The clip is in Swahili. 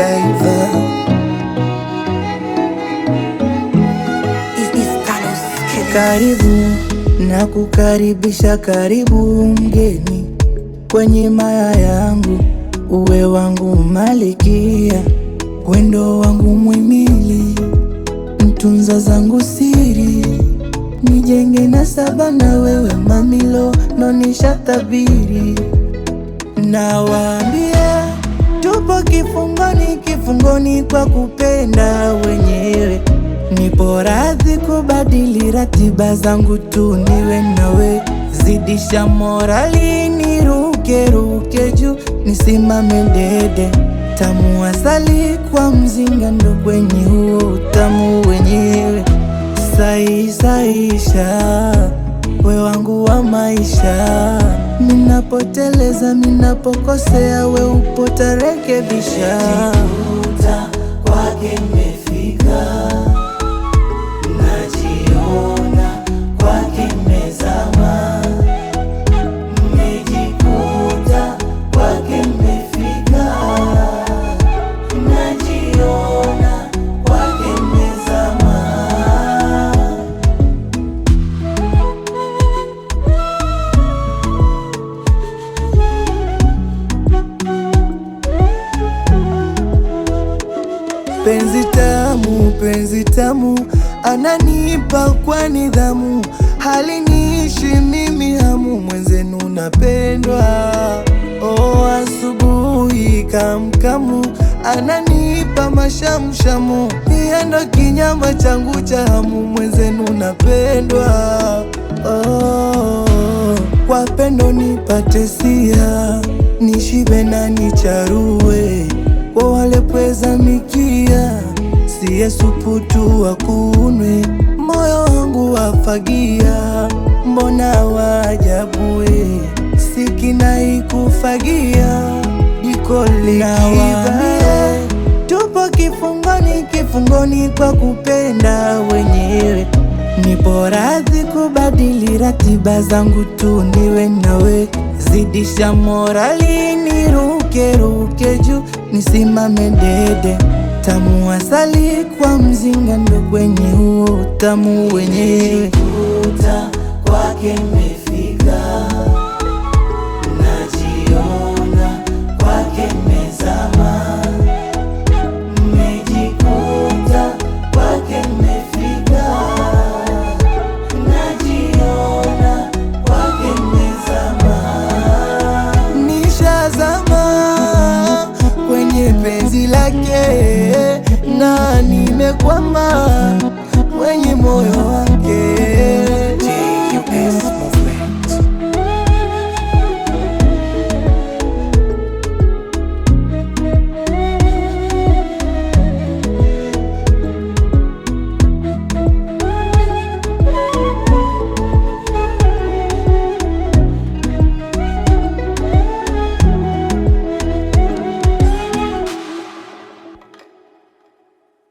Godiva. Karibu na kukaribisha, karibu mgeni kwenye maya yangu, uwe wangu malikia, wendo wangu mwimili, mtunza zangu siri, nijenge na saba na wewe mamilo, nonisha tabiri Nawaambia tupo kifungoni, kifungoni kwa kupenda wenyewe. Nipo radhi kubadili ratiba zangu tu niwe nawe, zidisha morali, niruke ruke juu, nisimame dede, tamu asali kwa mzinga, ndo kwenye huo utamu wenyewe. Saisaisha we wangu wa maisha, minapoteleza minapokosea, we upo tarekebisha. Najikuta kwake nimefika, najiona kwake nimezama. Nimejikuta kwake nimefika, najiona kwake nimezama. Penzi tamu, penzi tamu, ananipa kwa nidhamu, haliniishi mimi hamu, mwenzenu napendwa. Oh, asubuhi kamkamu, ananipa mashamshamu, hiyo ndo kinyama changu cha hamu, mwenzenu napendwa. Oh, kwa pendo nipate sia, nishibe na nicharue kwa wale pweza mikia, siye supu tu wakunwe, moyo wangu wafagia, mbona wajabue, sikina ikufagia, jiko likiva, tupo kifungoni, kifungoni kwa kupenda wenyewe. Nipo radhi kubadili ratiba zangu tu niwe nawe, zidisha morali, niruke ruke juu, nisimame dede, tamu asali kwa mzinga, ndo kwenye huo utamu wenyewe. Nimejikuta kwake nimefika